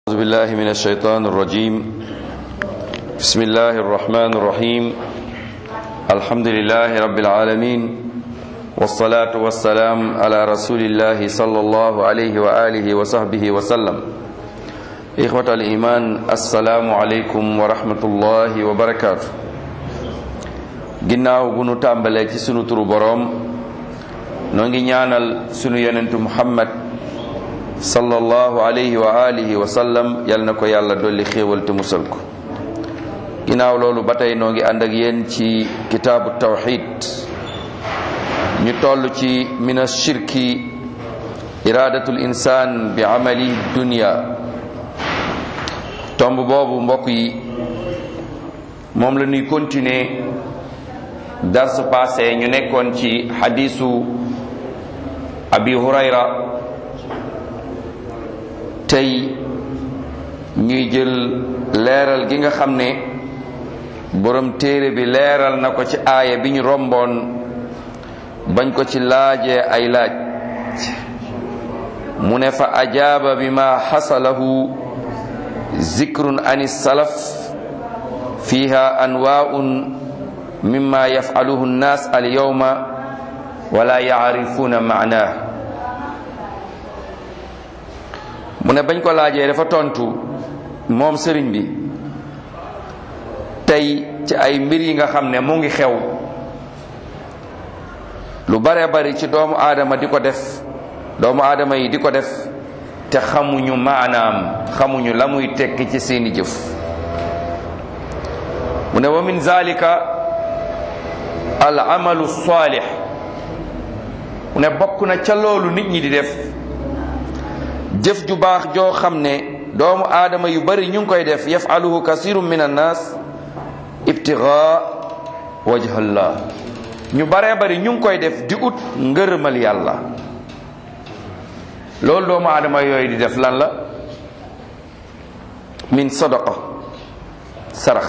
أعوذ بالله من الشيطان الرجيم بسم الله الرحمن الرحيم الحمد لله رب العالمين والصلاة والسلام على رسول الله صلى الله عليه وآله وصحبه وسلم إخوة الإيمان السلام عليكم ورحمة الله وبركاته ginnaaw bu nu tàmbalee ci sunu turu boroom noo ngi ñaanal sunu yonentu muhammad sallallahu alayhi wa alihi wa sallam yal na ko yàlla dolli xéewal te musal ko ginnaaw loolu ba tey noo ngi ànd ak yéen ci kitaabu tawxid ñu toll ci min ashirki iradatul insan bi amali dunya tomb boobu mbokk yi moom la ñuy continuer darsu passé ñu nekkoon ci xadisu abi hurayra tey ñuy jël leeral gi nga xam ne borom téere bi leeral na ko ci aaya bi ñu romboon bañ ko ci laajee ay laaj mu ne fa ajaaba bi ma xasalahu zikrun an salaf fiha anwaun mimma yafaluhu nnas al yawma wala yaarifuna maanaa mu ne bañ ko laajee dafa tontu moom sëriñ bi tey ci ay mbir yi nga xam ne mu ngi xew lu bare bari ci doomu aadama di ko def doomu aadama yi di ko def te xamuñu maanaam xamuñu la muy tekki ci seeni jëf mu ne wa min zalika al amalu salih mu ne bokk na ca loolu nit ñi di def jëf ju baax joo xam ne doomu aadama yu bari ñu ngi koy def yafaluhu kasirun min annas ibtigaa wajhallah ñu baree bari ñu ngi koy def di ut ngërëmal yàlla loolu doomu aadama yooyu di def lan la min sadaqa sarax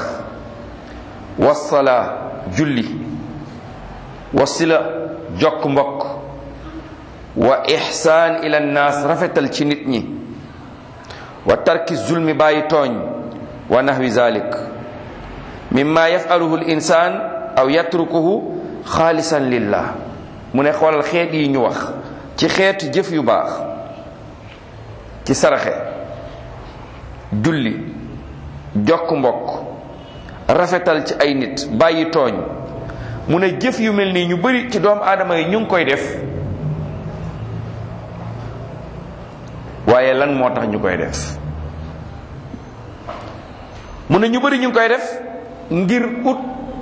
wasala julli wasila jokk mbokk wa ihsaan ila nnaas rafetal ci nit ñi wa tarki zulmi bàyyi tooñ wa nahwi zalik mimma yafaluhu l insaan aw yatrukuhu xaalisan lillah mu ne xoolal xeet yi ñu wax ci xeetu jëf yu baax ci saraxe julli jokk mbokk rafetal ci ay nit bàyyi tooñ mu ne jëf yu mel nii ñu bari ci doomu aadama yi ñu ngi koy def waaye lan moo tax ñu koy def mu ne ñu bari ñu ngi koy def ngir ut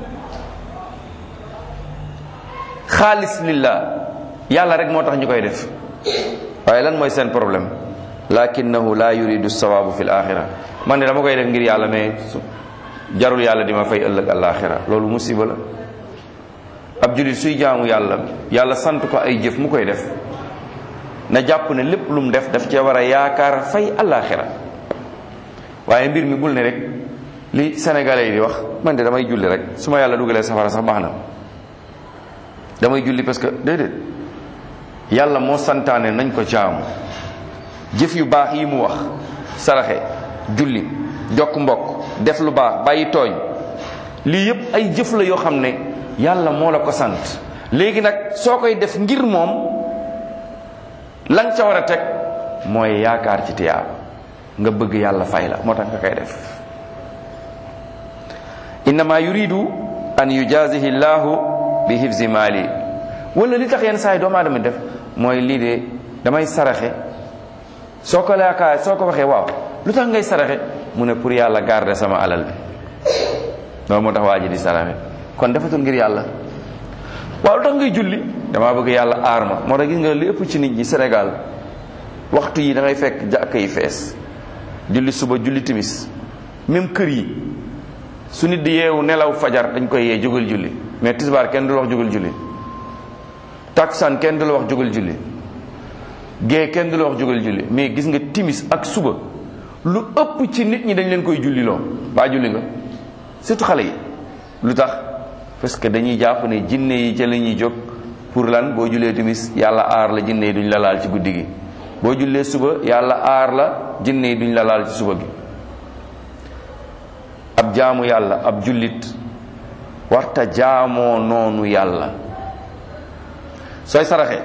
xaalis lillah yàlla rek moo tax ñu koy def waaye lan mooy seen problème lakinahu la yuridu sawabu fi l axira man ne dama koy def ngir yàlla mais jarul yàlla di ma fay ëllëg alaxira loolu musiba la ab julit suy jaamu yàlla yàlla sant ko ay jëf mu koy def na jàpp ne lépp lu mu def daf cee war a yaakaar fay alaxira waaye mbir mi bul ne rek li sénégalais yi di wax man de damay julli rek su ma yàlla dugalee safara sax baax na damay julli parce que déedéet yàlla moo santaane nañ ko jaamu jëf yu baax yi mu wax saraxe julli jokk mbokk def lu baax bàyyi tooñ lii yépp ay jëf la yoo xam ne yàlla moo la ko sant léegi nag soo koy def ngir moom lan ca war a teg mooy yaakaar ci tiyaab nga bëgg yàlla fay la moo tax nga koy def innama yuridu an yujazihi llahu bi hifzi mali wala li tax yenn saa yi doomu aadama def mooy lii de damay saraxe soo ko yaakaar soo ko waxee waaw lu tax ngay saraxe mu ne pour yàlla garder sama alal bi loolu moo tax waa ji di saraxe kon defatul ngir yàlla waaw lu tax ngay julli damaa bëgg yàlla aar ma moo tax gis nga li ëpp ci nit ñi Sénégal waxtu yi da ngay fekk jàkk yi fees julli suba julli timis même kër yi su nit di yeewu nelaw fajar dañ koy yee jógal julli mais tisbaar kenn du la wax jógal julli takkusaan kenn du la wax jógal julli gée kenn du la wax jógal julli mais gis nga timis ak suba lu ëpp ci nit ñi dañ leen koy julli loo baa julli nga surtout xale yi lu tax parce que dañuy jàpp ne jinne yi ca la ñuy jóg pour lan boo julee timis yàlla aar la jinne yi duñ la laal ci guddi gi boo jullee suba yàlla aar la jinne yi duñ la laal ci suba gi ab jaamu yàlla ab jullit warta jaamoo noonu yàlla sooy saraxe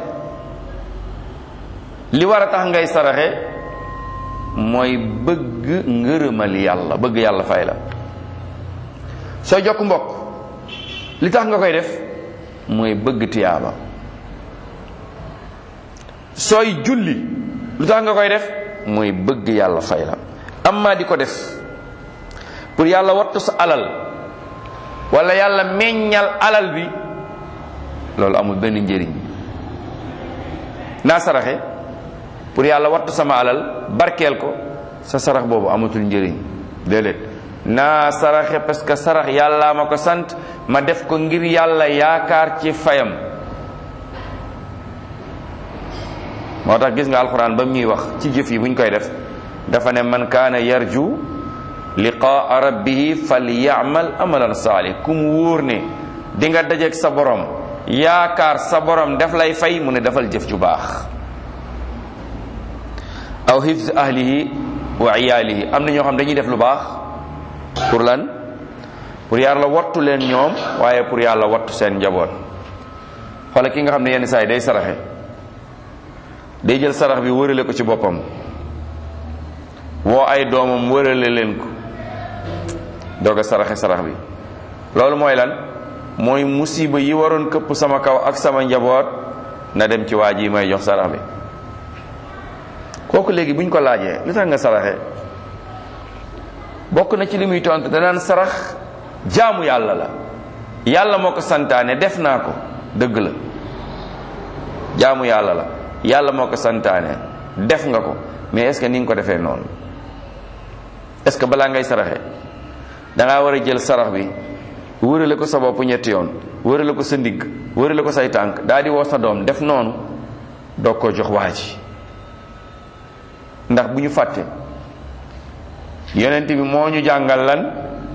li war a tax ngay saraxe mooy bëgg ngërëmal yàlla bëgg yàlla fay la sooy jokk mbokk li tax nga koy def mooy bëgg tiyaaba sooy julli lu tax nga koy def mooy bëgg yàlla fay la amma di ko def pour yàlla wattu sa alal wala yàlla meññal alal bi loolu amul benn njëriñ naa saraxe pour yàlla wattu sama alal barkeel ko sa sarax boobu amatul njëriñ déedéet naa saraxe parce que sarax yàlla ma ko sant ma def ko ngir yàlla yaakaar ci fayam moo tax gis nga alxuraan ba muy wax ci jëf yi buñ koy def dafa ne man kaana yarju liqaa rabbihi falyamal amalan saalih ku mu wóor ne di nga dajeeg sa borom yaakaar sa borom def lay fay mu ne defal jëf ju baax aw hifz ahlihi wa iyaalihi am na ñoo xam dañuy def lu baax pour lan pour yàlla wattu leen ñoom waaye pour yàlla wattu seen njaboot xoola ki nga xam ne yenn saa yi day saraxe day jël sarax bi wërale ko ci boppam woo ay doomam wërale leen ko doog a saraxe sarax bi loolu mooy lan mooy musiba yi waroon këpp sama kaw ak sama njaboot na dem ci waa ji may jox sarax bi kooku léegi buñ ko laajee lu tax nga saraxe bokk na ci li muy tontu danaan sarax jaamu yàlla la yàlla moo ko santaane def naa ko dëgg la jaamu yàlla la yàlla moo ko santaane def nga ko mais est-ce que ni nga ko defee noonu est-ce que balaa ngay saraxe dangaa war a jël sarax bi wërale ko sa bopp ñetti yoon wërale ko sa ndigg wërale ko say tànk daal di woo sa doom def noonu doog ko jox waa ji ndax bu ñu fàtte yonent bi moo ñu jàngal lan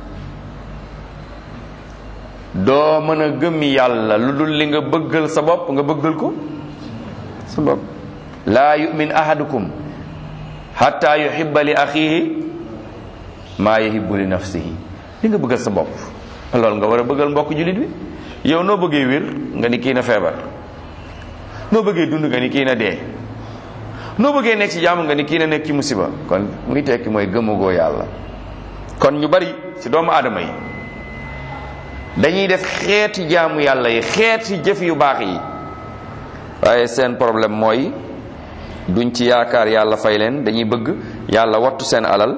doo mën a gëm yàlla lu dul li nga bëggal sa bopp nga bëggal ko sa bopp laa yumin ahadukum hatta yuhibba li axihi maa yuhibbu li nafsihi li nga bëggal sa bopp loolu nga war a bëggal mbokk jullit bi yow noo bëggee wér nga ni kii na feebar noo bëggee dund nga ni kii na dee noo bëggee nekk ci jàmm nga ni kii na nekk ci musiba kon muy tekki mooy gëmagoo yàlla kon ñu bari ci doomu aadama yi dañuy def xeeti jaamu yàlla yi xeeti jëf yu baax yi waaye seen problème mooy duñ ci yaakaar yàlla fay leen dañuy bëgg yàlla wattu seen alal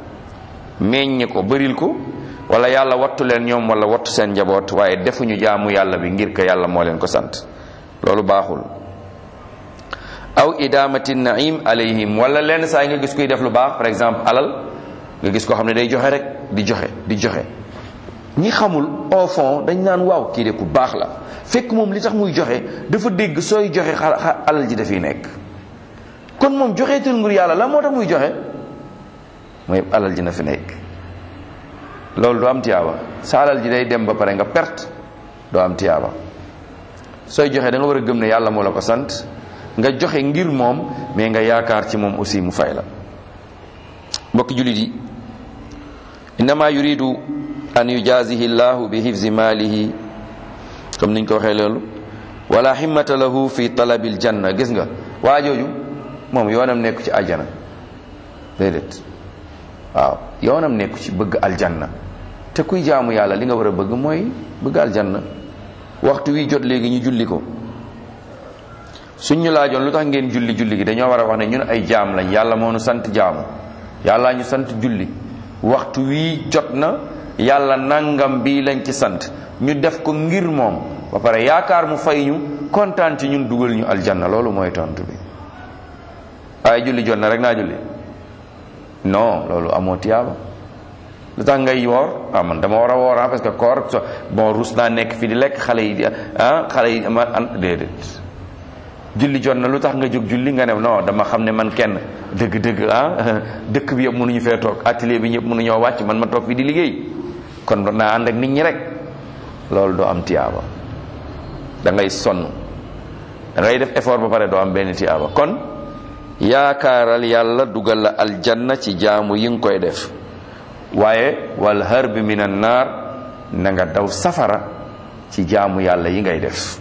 meññ ko bëril ko wala yàlla wattu leen ñoom wala wattu seen njaboot waaye defuñu jaamu yàlla bi ngir ko yàlla moo leen ko sant loolu baaxul aw idamati naim alayhim wala lenn saa yi nga gis kuy def lu baax par exemple alal nga gis koo xam ne day joxe rek di joxe di joxe ñi xamul au fond dañ naan waaw kii de ku baax la fekk moom li tax muy joxe dafa dégg sooy joxe xa alal ji dafiy nekk kon moom joxeetul ngir yàlla la moo tax muy joxe mooy alal ji na fi nekk loolu du am tiyaaba sa alal ji day dem ba pare nga perte doo am tiyaaba sooy joxe da nga war a gëm ne yàlla moo la ko sant nga joxe ngir moom mais nga yaakaar ci moom aussi mu fay la mbokki jullit yi innama yuridu an yujazihi llahu bi hifzi malihi comme niñ ko waxee loolu wala himmata lahu fi talabil janna gis nga waa jooju moom yoonam nekku ci aljana déedéet waaw yoonam nekku ci bëgg aljanna te kuy jaamu yàlla li nga war a bëgg mooy bëgg aljanna waxtu wi jot léegi ñu julli ko suñ ñu laajoon lu tax ngeen julli julli gi dañoo war a wax ne ñun ay jaam lañ yàlla moo nu sant jaamu yàlla ñu sant julli waxtu wii jot na yàlla nangam bii lañ ci sant ñu def ko ngir moom ba pare yaakaar mu fay ñu kontaan ci ñun dugal ñu aljanna loolu mooy tontu bi waaye julli jot na rek naa julli non loolu amoo tiyaaba lu tax ngay woor ah man dama war a woor ah parce que koor so bon rus naa nekk fii di lekk xale yi di ah xale yi ma an déedéet julli jot na lu tax nga jóg julli nga ne non dama xam ne man kenn dëgg-dëgg ah dëkk bi yëpp mënuñu fee toog atelier bi ñëpp mënuñoo wàcc man ma toog fii di liggéey kon naa ànd ak nit ñi rek loolu doo am tiyaaba da ngay sonn da ngay def effort ba pare doo am benn tiyaaba kon yaakaaral yàlla dugal la aljanna ci jaamu yi nga koy def waaye wal harbi min an naar na nga daw safara ci jaamu yàlla yi ngay def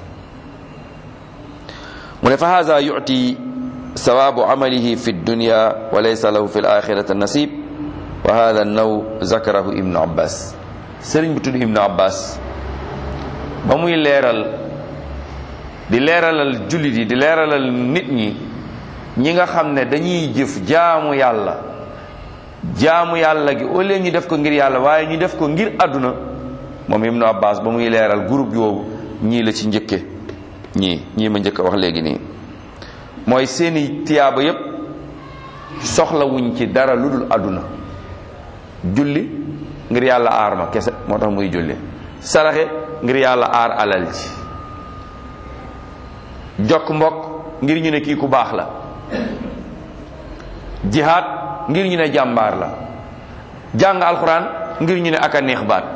mu ne fa haza yuti sawabu amalihi fi dunya wa laysa lahu fi alaxirati nasib wa hada naw zakarahu ibnu abbas sëriñ bu tudd ibnu abbas ba muy leeral di leeralal jullit yi di leeralal nit ñi ñi nga xam ne dañuy jëf jaamu yàlla jaamu yàlla gi au lieu ñu def ko ngir yàlla waaye ñu def ko ngir àdduna moom ibnu abbas ba muy leeral groupe yoobu ñii la ci njëkke ñii ñii ma njëkk a wax léegi nii mooy seeni tiyaaba yépp soxlawuñ ci dara lu dul àdduna julli ngir yàlla aar ma kese moo tax muy julli saraxe ngir yàlla aar alal ji jokk mbokk ngir ñu ne kii ku baax la jihaad ngir ñu ne jàmbaar la jàng alxuraan ngir ñu ne aka neex baat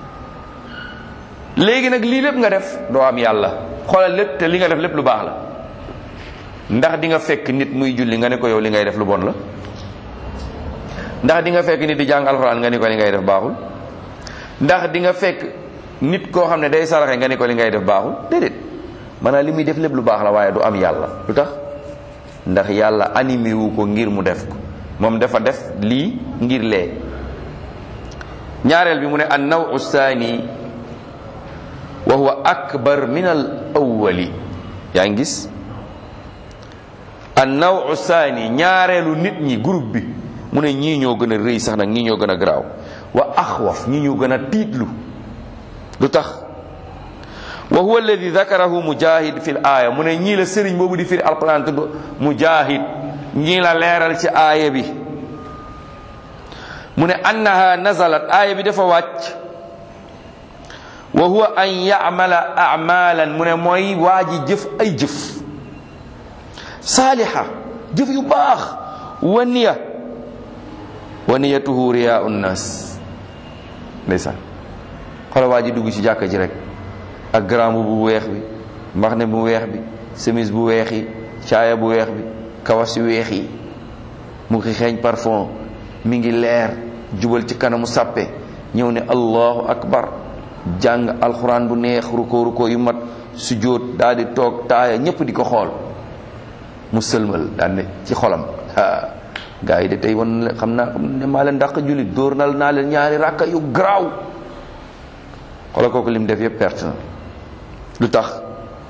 léegi nag lii lépp nga def doo am yàlla xoolal lépp te li nga def lépp lu baax la ndax di nga fekk nit muy julli nga ne ko yow li ngay def lu bon la ndax di nga fekk nit di jàng alxuraan nga ne ko li ngay def baaxul ndax di nga fekk nit koo xam ne day saraxe nga ne ko li ngay def baaxul déedéet maanaam li muy def lépp lu baax la waaye du am yàlla lu tax ndax yàlla animé wu ko ngir mu def ko moom dafa def lii ngir lee ñaareel bi mu ne an nawu saani wa huwa akbar min al awwali yaa ngi gis an nawu saani ñaareelu nit ñi groupe bi mu ne ñii ñoo gën a rëy sax nag ñii ñoo gën a garaaw wa axwaf ñii ñoo gën a tiitlu lu tax wa huwa alladi dakarahu mujahid fi l aaya mu ne ñii la sëriñ boobu di firi alquran tudd mujahid ñii la leeral ci aaya bi mu ne annaha nazalat aaya bi dafa wàcc wa huwa an yamala amalan mu ne mooy waa ji jëf ay jëf saaliha jëf yu baax wa niya wa niyatuhu riyaa nnas ndeysaan xoolal waa ji dugg ci jàkka ji rek ak grand bu weex bi mbaxne bu weex bi chemise bu weex yi caaya bu weex bi kawas yu weex yi mu ngi xeeñ parfum mi ngi leer jubal ci kanamu sàppe ñëw ne allahu akbar jàng alxuraan bu neex ruko ruko yu mat sujjóot daal di toog taaya ñépp di ko xool mu sëlmal daal ne ci xolam gaa yi de tey wan xam naa ne maa leen dàq jullit dóor nal naa leen ñaari ràkka yu garaaw xoolal kooku lim def yëpp perte na lu tax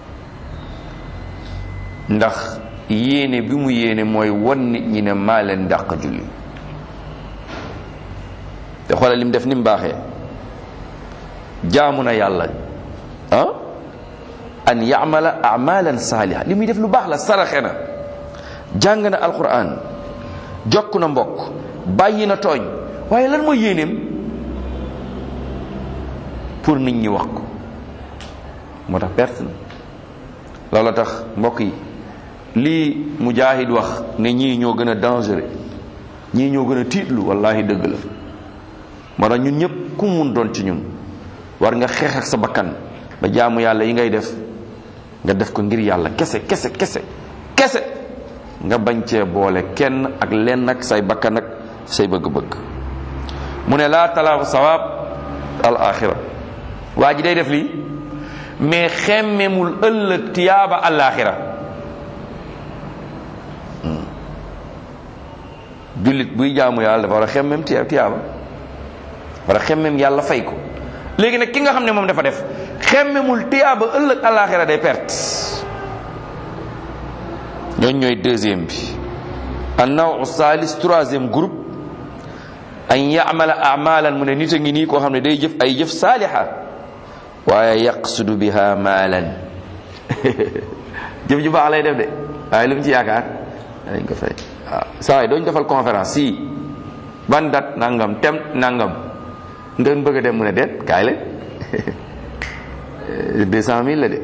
ndax yéene bi mu yéene mooy wan nit ñi ne maa leen dàq julli te xoolal lim def ni mu baaxee jaamu na yàlla ah an yamala amalan saaliha li muy def lu baax la saraxe na jàng na alquran jokk na mbokk bàyyi na tooñ waaye lan mooy yéeneem pour nit ñi wax ko moo tax perte na loolu tax mbokk yi lii mujaahid wax ne ñii ñoo gën a dangereux ñii ñoo gën a tiitlu wallahi dëgg la moo tax ñun ñëpp ku mun doon ci ñun war nga xeex ak sa bakkan ba jaamu yàlla yi ngay def nga def ko ngir yàlla kese kese kese kese nga bañ cee boole kenn ak lenn ak say bakkan ak say bëgg-bëgg mu ne laa talaafu sawaab al axira waa ji day def lii mais xemmemul ëllëg tiyaaba alaxira jullit buy jaamu yàlla dafa war a xemmem tiya tiyaaba war a xemmem yàlla fay ko léegi nag ki nga xam ne moom dafa def xemmemul tiyaaba ëllëg alaxira day perte ñooñ ñooy deuxième bi an nawu salis troisième groupe an yamala amalan mu ne nit a ngi nii koo xam ne day jëf ay jëf saaliha waaye yaqsudu biha maalan jëf ju baax lay def de waaye lu mu ci yaakaar dañ ko fay waaw saa yi dooñu defal conférence si ban date nangam tem nangam ngeen bëgg a dem mu ne deet kaay la deux cent mille la de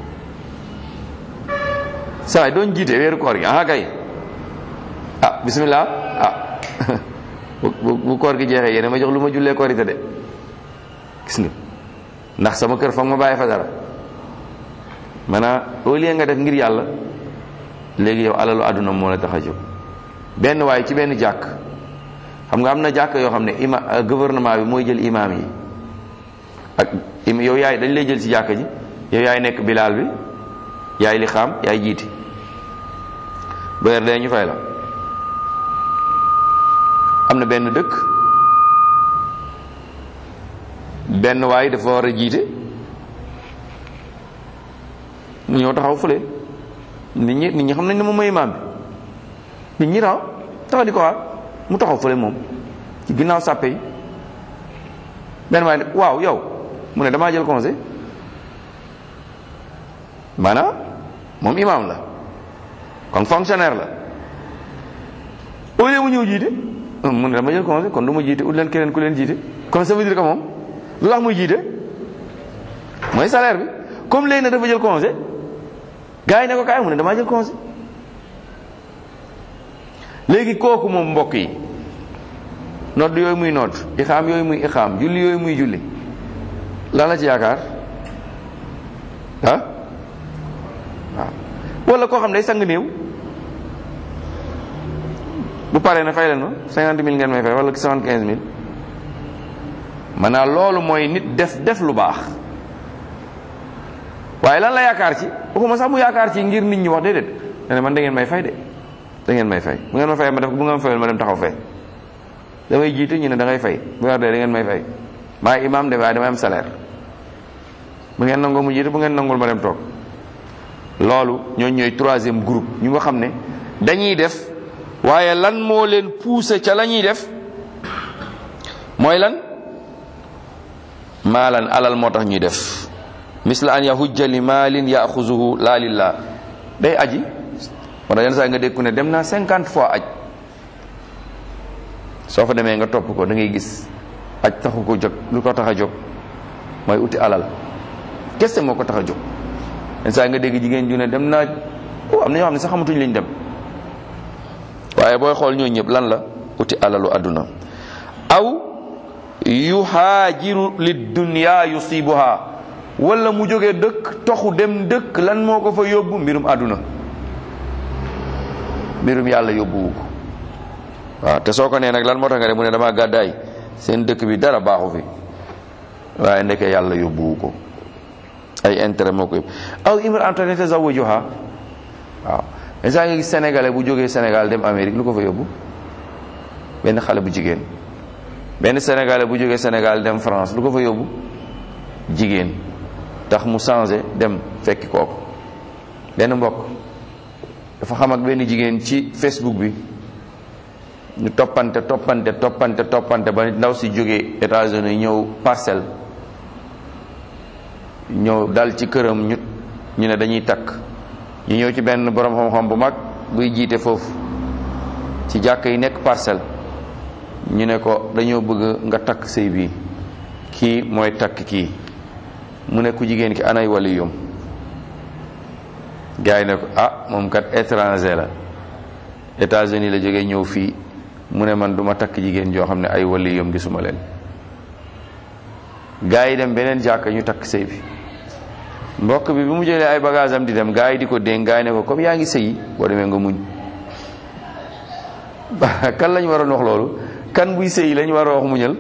saa yi dooñ jiite weeru koor gi ah kay ah bismillah ah bu bu koor gi jeexee yéen ma jox lu ma jullee korite de gis nga ndax sama kër foog ma bàyyi fa dara maanaam au lieu nga def ngir yàlla léegi yow alalu àdduna moo la tax a jóg benn waaye ci benn jàkk xam nga am na jàkk yoo xam ne ima gouvernement bi mooy jël imaam yi ak yow yaay dañ lay jël ci jàkk ji yow yaay nekk bilaal bi yaay li xaam yaay jiiti weer dee ñu fay la am na benn dëkk benn waay dafa war a jiite mu ñëw taxaw fële nit ñi nit ñi xam nañ ne moom mooy imaam bi nit ñi taxaw taxaw di ko xaar mu taxaw fële moom ci ginnaaw sàppe yi benn waay ne waaw yow mu ne damaa jël conseil maanaam moom imaam la kon fonctionnaire la au lieu mu ñëw jiite mu ne dama jël conseil kon du ma jiite ut leen keneen ku leen jiite kon ça veut dire que moom lu tax muy jiite mooy salaire bi comme léegi nag dafa jël conseil gars yi ne ko kaay mu ne damaa jël conseil léegi kooku moom mbokk yi nodd yooyu muy nodd ixaam yooyu muy ixaam julli yooyu muy julli lan la ci yaakaar ah waaw wala koo xam ne day sang néew bu paree na fay leen ma cinquante mille ngeen may fay wala soixante quinze mille maanaam loolu mooy nit def def lu baax waaye lan la yaakaar ci waxuma sax mu yaakaar ci ngir nit ñi wax déedéet ne man da ngeen may fay de da ngeen may fay bu ngeen ma fayee ma def bu ngeen ma fayal ma dem taxaw fee damay jiite ñu ne da ngay fay bu weer dee da ngeen may fay maa imaam de waaye damay am salaire bu ngeen nangoo mu jiite bu ngeen nangul ma dem toog loolu ñooñu ñooy troisième groupe ñu nga xam ne dañuy def waaye lan moo leen poussé ca la ñuy def mooy lan maalan alal moo tax ñuy def misla an yahujja li maalin yaxuzuhu laa lillah day aji wala yenn saa nga dégg ku ne dem naa cinquante fois aj soo fa demee nga topp ko da ngay gis aj taxu ko jóg lu ko tax a jóg mooy uti alal kese moo ko tax a jóg yenn saa nga dégg jigéen ju ne dem naa am na ñoo xam ne sax xamatuñ liñ dem waaye booy xool ñoo ñëpp lan la uti alalu àdduna aw yuhaajiru lid dunya yusibuha wala mu jógee dëkk toxu dem dëkk lan moo ko fa yóbbu mbirum àdduna mbirum yàlla yóbbuwu ko waaw te soo ko nee nag lan moo tax nga ne mu ne dama gàddaay seen dëkk bi dara baaxu fi waaye ndeke yàlla yóbbuwu ko ay intérêt moo ko yóbbu aw imra'atun yatazawwajuha waaw saa nga gis sénégalais bu jógee Sénégal dem Amérique lu ko fa yóbbu benn xale bu jigéen benn sénégalais bu jógee Sénégal dem France lu ko fa yóbbu jigéen tax mu changé dem fekki kooku benn mbokk dafa xam ak benn jigéen ci Facebook bi ñu toppante toppante toppante toppante ba ndaw si jógee États-Unis ñëw parcelle ñëw dal ci këram ñu ñu ne dañuy takk ñu ñëw ci benn borom xam-xam bu mag buy jiite foofu ci jàkk yi nekk parcelle ñu ne ko dañoo bëgg nga takk sëy bii kii mooy takk kii mu ne ku jigéen ki anay waliyum gars yi ne ko ah moom kat étranger la États-Unis la jógee ñëw fii mu ne man duma takk jigéen joo xam ne ay waliyum gisuma leen gars yi dem beneen jàkk ñu takk sëy bi mbokk bi bi mu jëlee ay bagage am di dem gars yi di ko dénk gars yi ne ko comme yaa ngi sëyi boo demee nga muñ kan lañ waroon wax loolu kan buy sëyi lañ war a wax muñal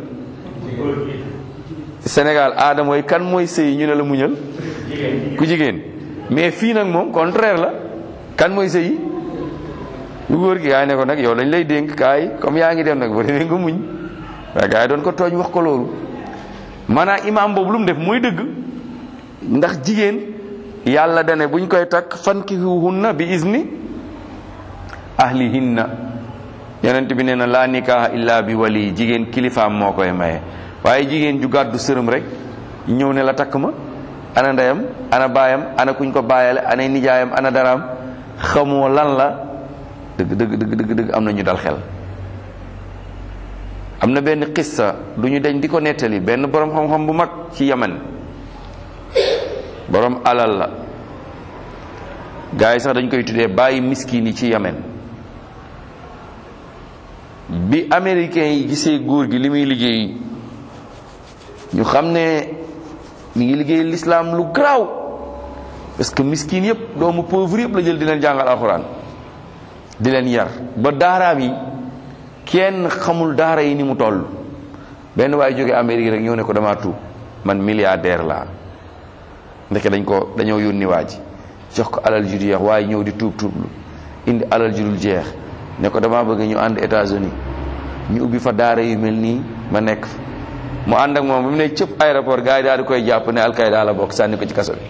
Sénégal aada mooy kan mooy sëyi ñu ne la muñal ku jigéen mais fii nag moom contraire la kan mooy sëyi lu góor gi gars yi ne ko nag yow lañ lay dénk kaay comme yaa ngi dem nag boo demee nga muñ waaye gars yi doon ko tooñ wax ko loolu maanaam imaam boobu lu mu def mooy dëgg ndax jigéen yàlla dane buñ koy takk fankihuhunna bi izni ahlihinna yonent bi nee na laa nikaaha illa bi wali jigéen kilifaam moo koy maye waaye jigéen ju gàddu sërëm rek ñëw ne la takk ma ana ndeyam ana baayam ana kuñ ko baayale ana nijaayam ana daraam xamoo lan la dëgg dëgg dëgg dëgg dëgg am na ñu dal xel am na benn xissa du ñu dañ di ko nettali benn borom xam-xam bu mag ci yaman borom alal la gars yi sax dañ koy tuddee bàyyi miskin yi ci yamen bi américains yi gisee góor gi li muy liggéey ñu xam ne mi ngi liggéey l'islam lu garaaw parce que miskin yëpp doomu pauvre yëpp la jël di leen jàngal alxuraan di leen yar ba daaraam yi kenn xamul daara yi ni mu toll benn waaye jóge Amérique rek ñëw ne ko dama tuub man milliardaire laa ndeke dañ ko dañoo yónni waa ji jox ko alal ju jeex waaye ñëw di tuub tuublu indi alal ju dul jeex ne ko dama bëgg ñu ànd États-Unis ñu ubbi fa daara yu mel nii ma nekk fa mu ànd ak moom bi mu ne cëpp aéroport gars yi daal di koy jàpp ne alkayda la bokk sànni ko ci kaso bi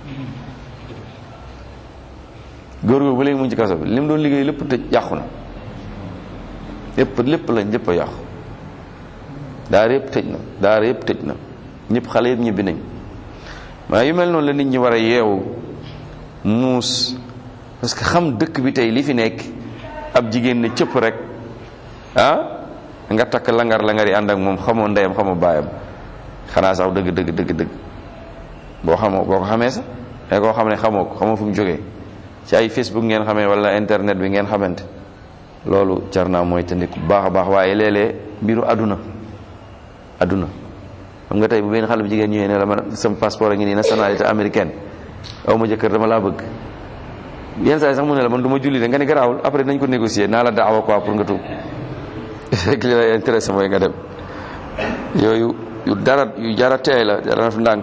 góor góor ba léegi mu ngi ci kaso bi li mu doon liggéey lépp tëj yàqu na lépp lépp lañ lépp a yàqu daara yëpp tëj na daara yëpp tëj na ñëpp xale yëpp ñibbi nañ waaye yu mel noonu la nit ñi war a yeewu muus parce que xam dëkk bi tey li fi nekk ab jigéen ne cëpp rek ah nga takk langar langar yi ànd ak moom xamoo ndeyam xamoo baayam xanaa sax dëgg dëgg dëgg dëgg boo xamoo boo ko xamee sax day koo xam ne xamoo ko xamoo fu mu jógee ci ay Facebook ngeen xamee wala internet bi ngeen xamante loolu jar naa mooy te bu baax a baax waaye léeg-léeg mbiru àdduna àdduna xam nga tey bu benn xale bu jigéen ñëwee ne la man sama passeport a ngi nii nationalité américaine aw ma jëkkër dama laa bëgg yenn saa yi sax mu ne la man du ma julli de nga ne garaawul après nañ ko négocier naa la daawa quoi pour nga tuub rek li lay intéressé mooy nga dem yooyu yu dara yu jara teey la jara def ndànk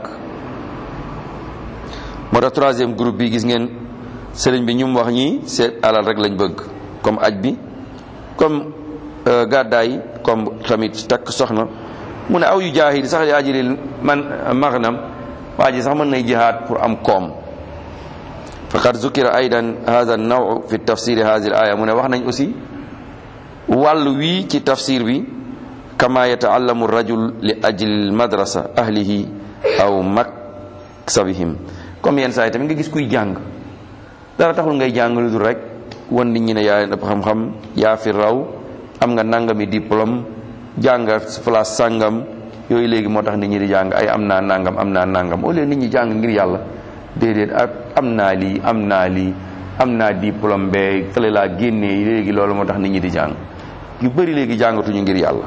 moo tax troisième groupe bi gis ngeen sëriñ bi ñu mu wax ñii seet alal rek lañ bëgg comme aj bi comme gàddaay comme tamit takk soxna mu ne aw yu jaahid sax yaa jilil man maghnam waa ji sax mën nay jihaad pour am koom faqad zukira aydan hadha an-naw fi tafsir hadhihi al-aya mu ne wax nañ aussi wàll wii ci tafsir bi kama yataallamu rajul li ajli madrasa ahlihi aw maksabihim comme yenn saa yi tamit nga gis kuy jàng dara taxul ngay jàng lu dul rek wan nit ñi ne yaa leen ëpp xam-xam yaa fi raw am nga nangami diplôme jàng place sàngam yooyu léegi moo tax nit ñi di jàng ay am naa nangam am naa nangam au lieu nit ñi jàng ngir yàlla déedéet ak am naa lii am naa lii am naa diplôme bee fële laa génnee léegi loolu moo tax nit ñi di jàng yu bëri léegi jàngatuñu ngir yàlla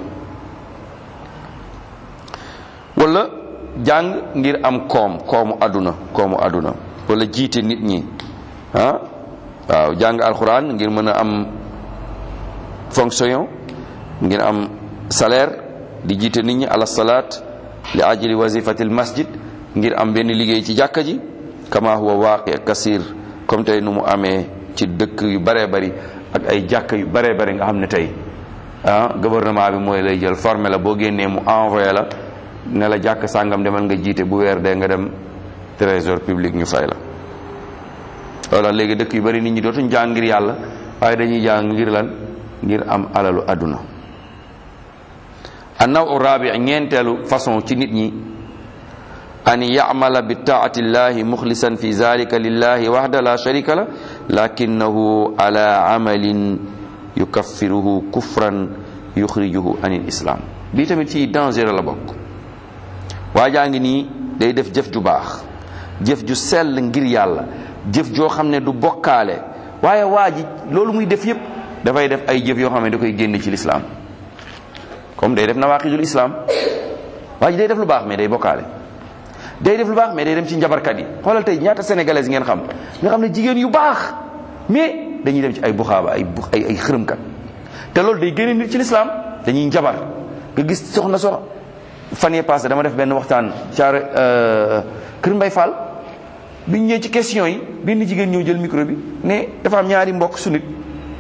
wala jàng ngir am koom koomu àdduna koomu àdduna wala jiite nit ñi ah waaw jàng alxuraan ngir mën a am fonction ngir am salaire di jiite nit ñi ala salaat li ajli wazifatil masjid ngir am benn liggéey ci jàkka ji kama huwa waaqi kasir comme tey nu mu amee ci dëkk yu baree bari ak ay jàkka yu baree bari nga xam ne tey ah gouvernement bi mooy lay jël formé la boo génnee mu envoyé la ne la jàkk sàngam demal nga jiite bu weer dee nga dem trésor public ñu fay la loolu léegi dëkk yu bari nit ñi dootuñ jàng ngir yàlla waaye dañuy jàng ngir lan ngir am alalu àdduna annaw rabi ñeenteelu façon ci nit ñi an yamala bi taati llahi muxlisan fi zalika lillahi waxda la sharika la lakinahu ala amalin yukaffiruhu kufran yuxrijuhu an il islam bii tamit ci danger la bokk waa jaa ngi nii day def jëf ju baax jëf ju sell ngir yàlla jëf joo xam ne du bokkaale waaye waa ji loolu muy def yépp dafay def ay jëf yoo xam ne da koy génn ci lislaam comme day def nawaqidul islam waa ji day def lu baax mais day bokkaale day def lu baax mais day dem ci njabarkat yi xoolal tey ñaata sénégalais ngeen xam nga xam ne jigéen yu baax mais dañuy dem ci ay buxaaba ay bu ay ay xërëmkat te loolu day génne nit ci lislaam dañuy njabar nga gis soxna sox fan yee passé dama def benn waxtaan caare kër Mbay Fall biñ ñëwee ci question yi benn jigéen ñëw jël micro bi ne dafa am ñaari mbokk su nit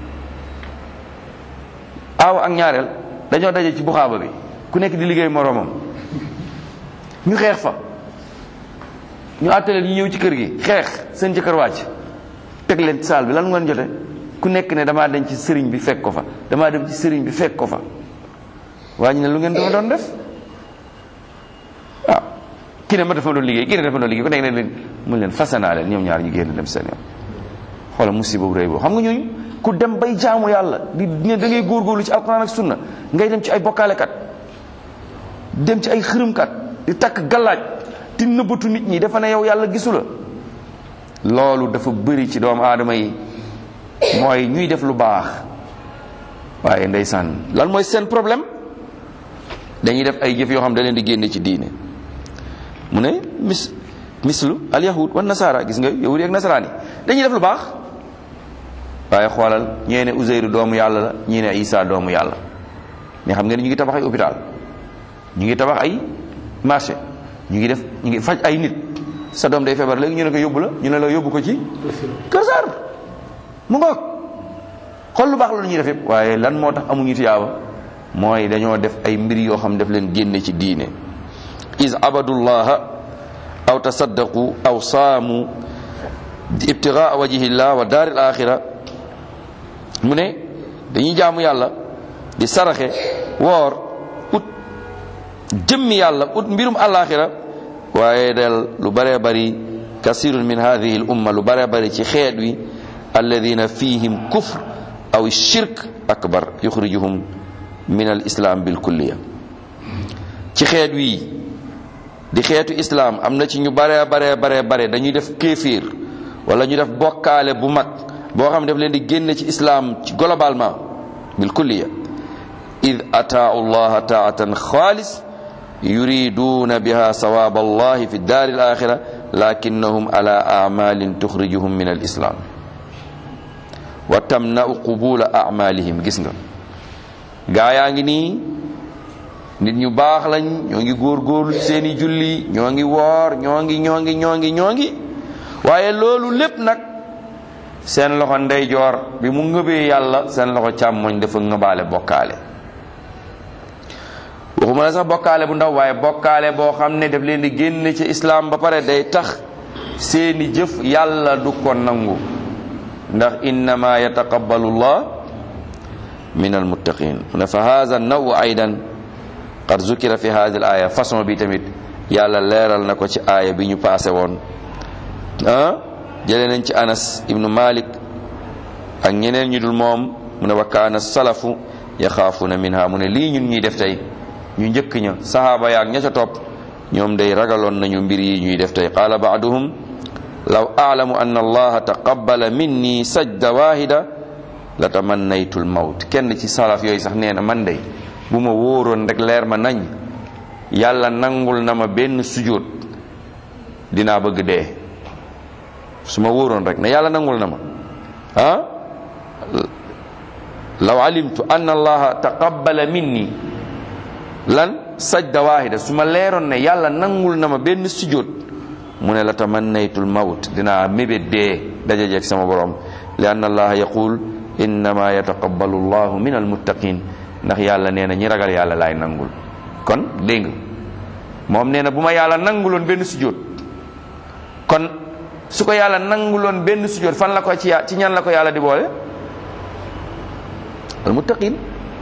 aaw ak ñaareel dañoo daje ci buxaaba bi ku nekk di liggéey moroomam ñu xeex fa ñu àttaleen ñu ñëw ci kër gi xeex seen jëkkër wàcc teg leen saal bi lan ngeen jote ku nekk ne damaa dem ci sëriñ bi fekk ko fa damaa dem ci sëriñ bi fekk ko fa waa ñu ne lu ngeen dafa doon def waaw kii ne ma dafa doon liggéey kii ne dafa doon liggéey ku nekk ne leen mun leen fasanaa leen ñoom ñaar ñu génn dem seen yoon xoola musiba bu rëy boobu xam nga ñooñu ku dem bay jaamu yàlla di ne da ngay góorgóorlu ci alquran ak sunna ngay dem ci ay bokkaalekat dem ci ay xërëmkat di takk gallaaj di nëbbatu nit ñi dafa ne yow yàlla gisu la loolu dafa bëri ci doomu aadama yi mooy ñuy def lu baax waaye ndeysaan lan mooy seen problème dañuy def ay jëf yoo xam da leen di génne ci diine mu ne mis mislu al yahud wa nasara gis nga yahud ak nasaraan yi dañuy def lu baax waaye xoolal ñee ne Uzeyru doomu yàlla la ñii ne Isa doomu yàlla mais xam nga ni ñu ngi tabax ay hôpital ñu ngi tabax ay marché ñu ngi def ñu ngi faj ay nit sa doom day feebar léegi ñu ne ko yóbbu la ñu ne la yóbbu ko ci Kër Saar mu ngoog xool lu baax la ñuy def yëpp waaye lan moo tax amuñu tiyaaba mooy dañoo def ay mbir yoo xam def leen génne ci diine is abadullaha aw tasaddaqu aw saamu ibtigaa wajhillah wa daaril axira mu ne dañuy jaamu yàlla di saraxe woor ut jëmmi yàlla ut mbirum alaxira waaye del lu bëree bëri kasirun min hadihi l umma lu bëree bëri ci xeet wi alladina fihim kufr aw shirk akbar yuxrijuhum min al islam bil kulliya ci xeet wi di xeetu islam am na ci ñu bare bare bare bare dañuy def kéefir wala ñu def bokkaale bu mag boo xam ne daf leen di génne ci islam ci globalement bil kulliya id ataau llaha taatan xaalis yuriduna biha sawab allahi fi daari al axira lakinnahum ala amalin tuxrijuhum min al islam wa tamna'u qubula amalihim gis nga gaa yaa ngi nii nit ñu baax lañ ñoo ngi góorgóorlu seeni julli ñoo ngi woor ñoo ngi ñoo ngi ñoo ngi ñoo ngi waaye loolu lépp nag seen loxo ndeyjoor bi mu ngëbee yàlla seen loxo càmmoñ dafa ngëbaale bokkaale waxuma la sax bokkaale bu ndaw waaye bokkaale boo xam ne daf leen di génn ci islaam ba pare day tax seeni jëf yàlla du ko nangu ndax innama yataqabbalu llah min almuttaqin mu ne fa hada naw aydan qad zukira fi hadi al aya façon bi tamit yàlla leeral na ko ci aaya bi ñu passé woon ah jëlee nañ ci anas ibnu malik ak ñeneen ñu dul moom mu ne wa kaana salafu yaxaafuna minha mu ne lii ñun ñuy def tey ñu njëkk ña sahaaba yaak ña ca topp ñoom day ragaloon nañu mbir yi ñuy def tey qaala baaduhum law aalamu an allaha taqabbala minni sajda wahida la tamannaytu l mawt kenn ci salaf yooyu sax nee na man day bu ma wóoroon rek leer ma nañ yàlla nangul na ma benn sujjóot dinaa bëgg dee su ma wóoroon rek ne yàlla nangul na ma ah law alimtu an allaha taqabbala minni lan sajda wahida su ma leeroon ne yàlla nangul na ma benn sujjóot mu ne la tamannaytul mawt dinaa mébét dee dajajeeg sama borom li anna allaha yaqul innama yataqabbalu llahu min almuttaqin ndax yàlla nee na ñi ragal yàlla laay nangul kon dégg nga moom nee na bu ma yàlla nanguloon benn sujjóot kon su ko yàlla nanguloon benn sujjóot fan la ko ci ci ñan la ko yàlla di boole almuttaqin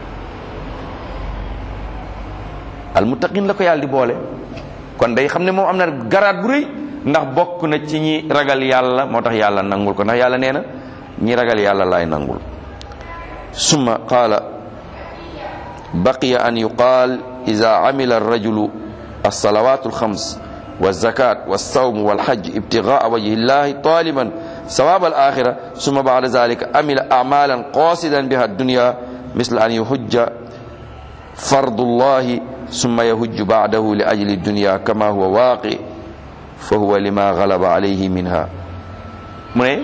almuttaqin la ko yàlla di boole kon day xam ne moom am na garaat bu rëy ndax bokk na ci ñi ragal yàlla moo tax yàlla nangul ko ndax yàlla nee na ñi ragal yàlla laay nangul summa qaala baqiya an yuqaal ida amila arrajulu alsalawat alxams والزكاة والصوم والحج ابتغاء وجه الله طالبا ثواب الآخرة ثم بعد ذلك عمل أعمالا قاصدا بها الدنيا مثل أن يحج فرض الله ثم يهج بعده لأجل الدنيا كما هو واقع فهو لما غلب عليه منها mu ne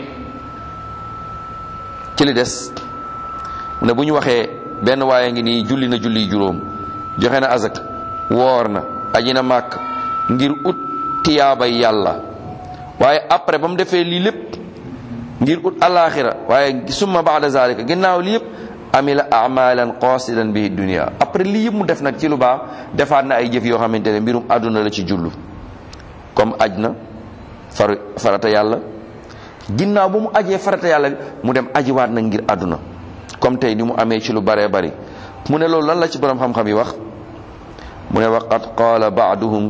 ci li des mu ne bu ñu waxee benn waaye ngi nii julli na julli juróom joxe na azak woor na aji na màkk ngir ut tiyaabay yàlla waaye après ba mu defee lii lépp ngir ut alaxira waaye summa baada zalika ginnaaw lii yëpp amila amalan qasidan bihi dunia après lii yëpp mu def nag ci lu baax defaat na ay jëf yoo xamante ne mbirum àdduna la ci jullu comme aj na far farata yàlla ginnaaw ba mu ajee farata yàlla mu dem ajiwaat na ngir àdduna comme tey ni mu amee ci lu baree bari mu ne loolu lan la ci borom xam-xam yi wax mu ne waqad qaala baaduhum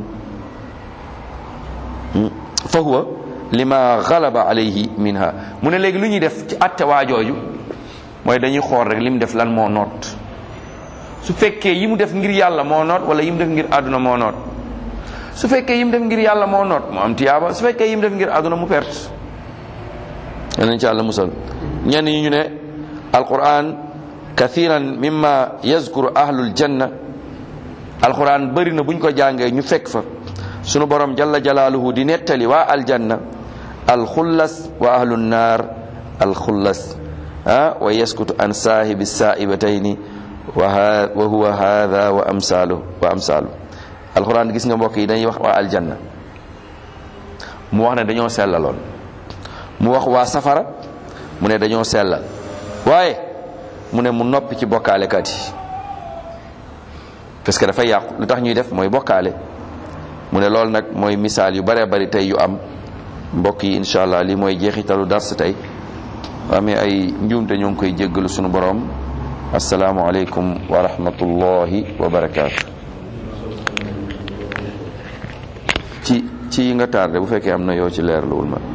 fa huwa lima galaba alayhi minha mu ne léegi lu ñuy def ci atte waajooju mooy dañuy xool rek li mu def lan moo noot su fekkee yi mu def ngir yàlla moo noot wala yi mu def ngir àdduna moo noot su fekkee yi mu def ngir yàlla moo noot mu am tiyaaba su fekkee yi mu def ngir àdduna mu perte yanañ ci àlla musal ñenn ñi ñu ne alquran kathiran mimma yazkuru ahlul janna alquran bëri na buñ ko jàngee ñu fekk fa sunu borom jalla jalaaluhu di nettali waa aljanna alxullas wa ahlu naar alxullas ah wa yaskutu an saahibi saa'ibatayni wa wa huwa hadha wa amsalu wa amsalu alquran gis nga mbokk yi dañuy wax waa aljanna mu wax ne dañoo sellaloon mu wax waa safara mu ne dañoo sellal waaye mu ne mu noppi ci bokkaalekat yi parce que dafay yàqu lu tax ñuy def mooy bokkaale mu ne loolu nag mooy misaal yu bare bari tey yu am mbokk yi incha allah lii mooy jeexitalu dars tey amee ay njuumte ñoo ngi koy jéggalu sunu borom asalaamualeykum wa rahmatullahi wa barakaatu. ci ci yi nga tardé bu fekkee am na yoo ci leerluwul ma